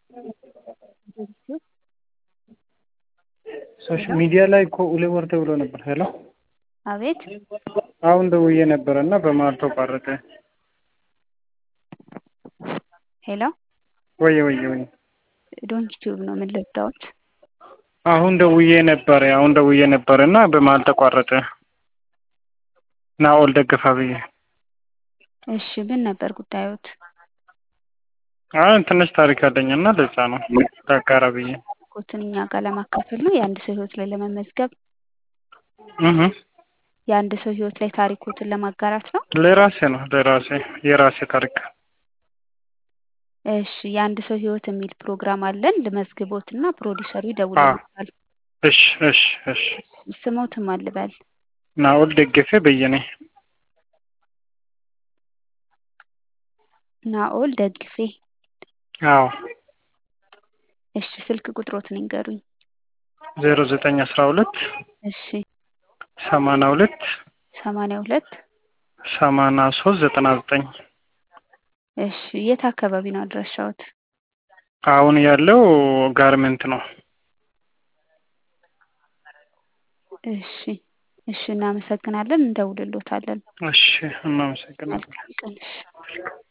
ሶሻል ሚዲያ ላይ እኮ ሁሌ ወርደ ብሎ ነበር። ሄሎ አቤት አሁን ደውዬ ነበረ እና በመሀል ተቋረጠ። ሄሎ ወየ ወየ ወየ ዶንኪ ቲዩብ ነው። ምን ልርዳዎት? አሁን ደውዬ ነበረ አሁን ደውዬ ነበረ እና በመሀል ተቋረጠ። ናኦል ደገፋ ብዬ እሺ ምን ነበር ጉዳዮት? አይ ትንሽ ታሪክ አለኝ እና ለዛ ነው ላጋራ ብዬ ኮትን እኛ ጋር ለማካፈል ነው የአንድ ሰው ህይወት ላይ ለመመዝገብ እህ የአንድ ሰው ህይወት ላይ ታሪኮትን ለማጋራት ነው። ለራሴ ነው ለራሴ የራሴ ታሪክ እሺ የአንድ ሰው ህይወት የሚል ፕሮግራም አለን። ልመዝግቦት እና ፕሮዲሰሩ ይደውልልታል። እሺ እሺ እሺ ስሞትም አልበል ናኦል ደገፌ በየኔ ናኦል ደግፌ። አዎ እሺ ስልክ ቁጥሮትን ይንገሩኝ። ዜሮ ዘጠኝ አስራ ሁለት እሺ ሰማንያ ሁለት ሰማንያ ሁለት ሰማንያ ሶስት ዘጠና ዘጠኝ እሺ የት አካባቢ ነው አድራሻዎት? አሁን ያለው ጋርመንት ነው። እሺ እሺ እናመሰግናለን። እንደውልሎታለን። እሺ እናመሰግናለን። መልካም ቀን። እሺ